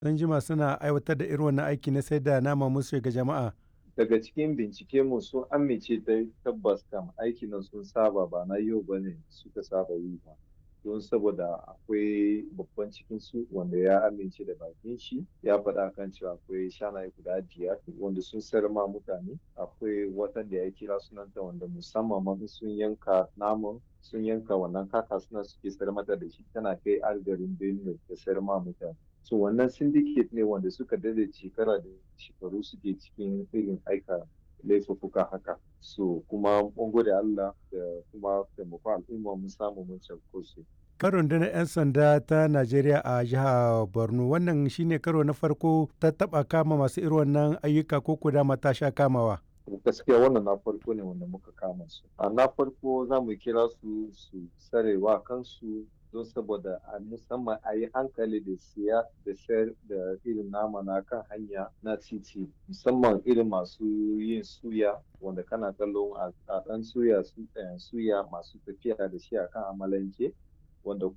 sun jima suna aiwatar da irin wannan aiki na sai da nama musu ga jama'a. Daga cikin bincike mu sun amince da tabbas kam aikin nan sun saba ba na yau ba ne suka saba yi ba. Don saboda akwai babban cikin su wanda ya amince da bakin shi ya faɗa kan cewa akwai shanaye guda biyar wanda sun sayar ma mutane akwai watan da ya kira sunanta wanda musamman ma sun yanka naman sun yanka wannan kaka suna suke sayar mata da shi tana kai har garin Benue da sayar ma mutane. So wannan syndicate ne wanda suka dade shekara da shekaru suke cikin irin aika laifuffuka haka. So kuma mun gode Allah da kuma taimakon al'umma mun samu mun cafko su. Kan rundunar 'yan sanda ta Najeriya a jihar Borno wannan shine karo na farko ta taba kama masu irin wannan ayyuka ko kuda mata sha kamawa. gaskiya wannan na farko ne wanda muka kama su a na farko za mu kira su su sarewa kansu don saboda a musamman a yi hankali da siya da sayar da irin nama na kan hanya na titi musamman irin masu yin suya wanda kana kallon a ɗan suya suya masu tafiya da shi a kan amalanke wanda